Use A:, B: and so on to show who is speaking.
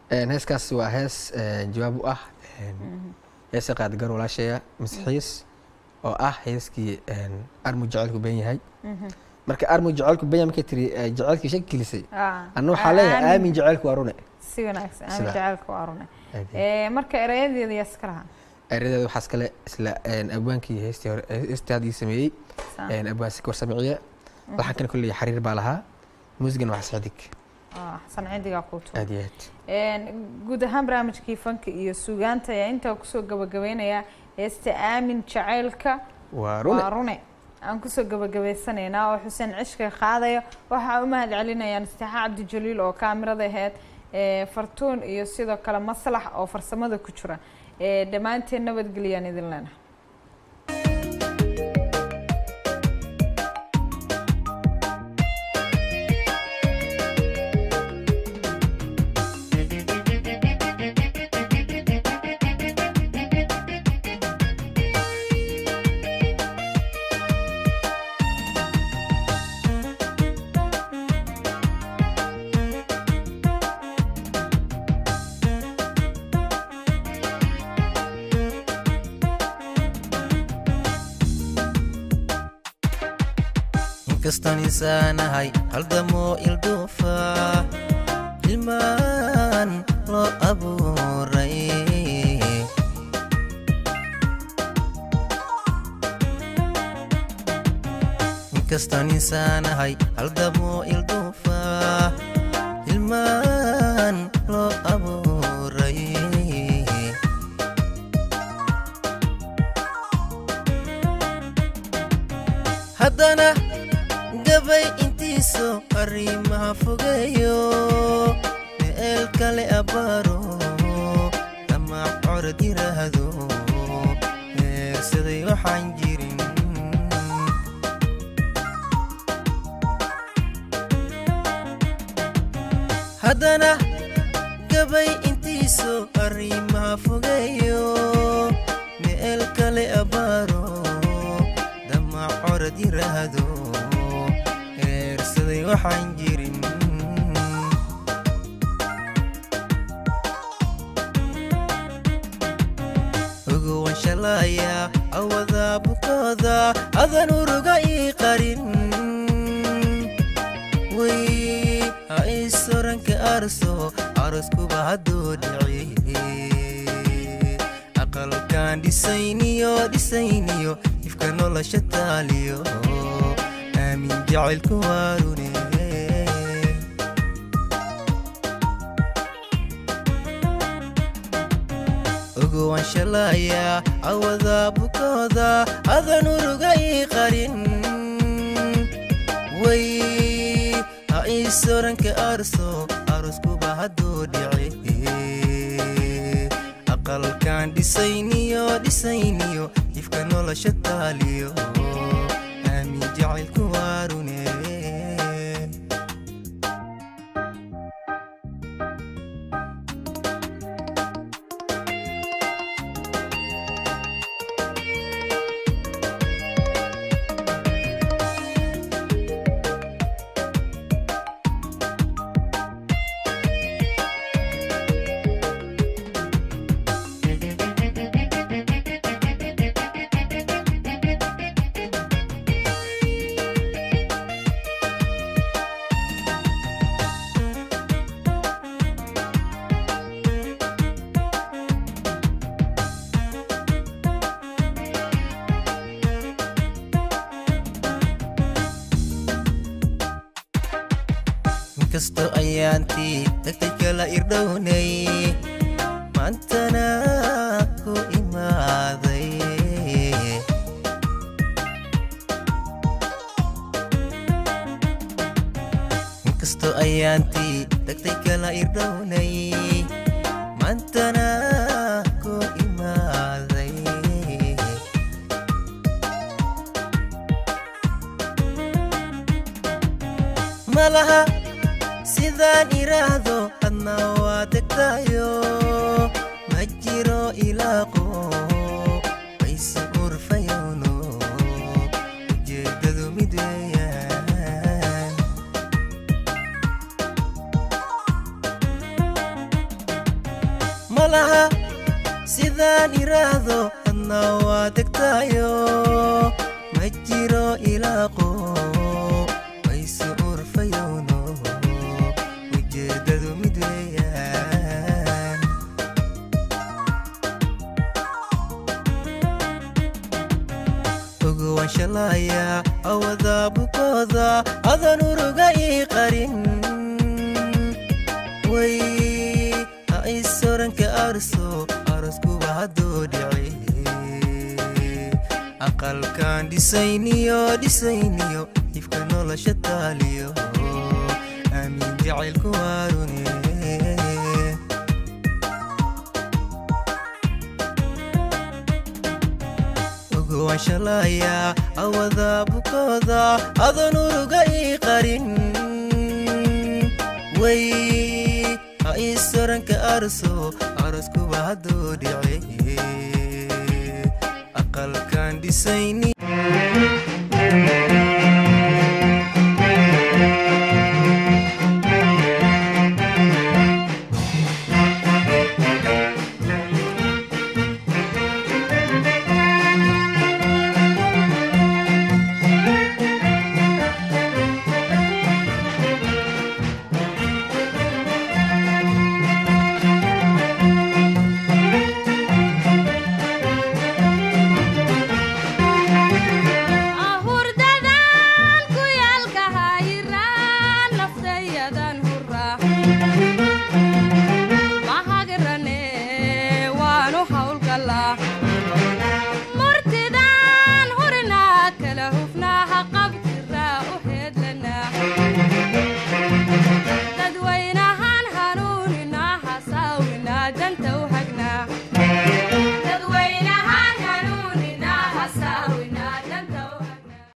A: Een, heeskaas waa hees een, jawaab u ah een, heesa qaad gar walaashaya masxiis oo ah heeskii een, armu jacaylku ben yahay marka armu jacaylku ben yahay markay tiri eh, jacaylkii shaki gelisay
B: Ah,
A: anna waxaa leeyahay
B: aamin.
A: aamin jacaylku waa rune
B: si wanaagsan aamin
A: Sida-
B: jacaylka waa rune
A: Aad iyo
B: Eh, marka erayadeeda yaa iska lahaa
A: eradeeda waxaas kale isla een, abwaankii heestii hore heestii haddii sameeyey
B: Saa.
A: een, abwaan sikor samiciye waxaan kana kolley xariir baa lahaa muusigan waa sadig
B: Ah, xasan cidigaa kuu tuur
A: aad iyo aad
B: Een, guud ahaan barnaamijkii fanka iyo suugaanta ayaa intaa kusoo gabagabeynaya heesta aamin jacaylka
A: waa rune
B: waa rune aan kusoo gabagabaysanaynaa oo xuseen cishka qaadayo waxaa u mahad celinayaan istixaa cabdijaliil oo kaamirada aheyd ee, fartuun iyo sidoo kale maslax oo farsamada ku jira Ee, dhammaanteen nabadgeliyaan idin leenahay
C: inkastaan insaanahay haldamoo ilduufa ilmaan loo abuuray inkastaan insaanahay haldamoo ilduufa ilmaan loo abuuray haddana gabay intiisu arrimaha fogeeyo meel kale abbaaro ama corod yiraahdo meersaday waxaan jirin haddana gabay intiisu arrimaha fogeeyo meel kale abbaaro dama corod yiraahdo heersaday waxaan jirin uguwan shalaya awada bukooda adan uruga ii qarin way ha isoranka arso aroskuba hadduu dhici aqalkan dhisayniyo dhisayniyo ifka nolosha taaliyo aamin jacaylku waarune uguwan shalaya awada bukooda adan uruga ii qarin way ha isoranka arso aroskuba hadduu dhici aqalkan dhisayniyo dhisayniyo ifka nolosha taaliyo aamin jacaylku waarune inkastoo ayaantii tagtay kala irdhownay maantana ku imaaday inkastoo ayaantii tagtay kala irdhownay maantana ku imaaday malaha sidaan iraahdo adna waa degtayo ma jiro ilaaqo wayse urfayowno ujeeddadu mid weeyaan malaha sidaan iraahdo adna waa degtaayo ma jiro ilaaqo wayse urfayowno ujeeddadu mid weeyaan ogowaan shalaaya awada bukooda adan uruga ii qarin way ha isoranka arso aroskuba haddoo dhici aqalkan dhisayniyo dhisayniyo ifka nolosha taaliyo aamin jacaylku waarune ogowaan shalaaya awada bukooda adan uruga ii qarin way ha isoranka arso aroskuba haddoo dhici aqalkan dhisayni
D: ahurdadan ku yaalka hayiraan naftayadan hura mahagrane waanu hawlgalaa murtidan hurinaa kala hufnaaha qabtiraa u heedlanaa dadwaynahan hanuuninaa hasaawinaa danta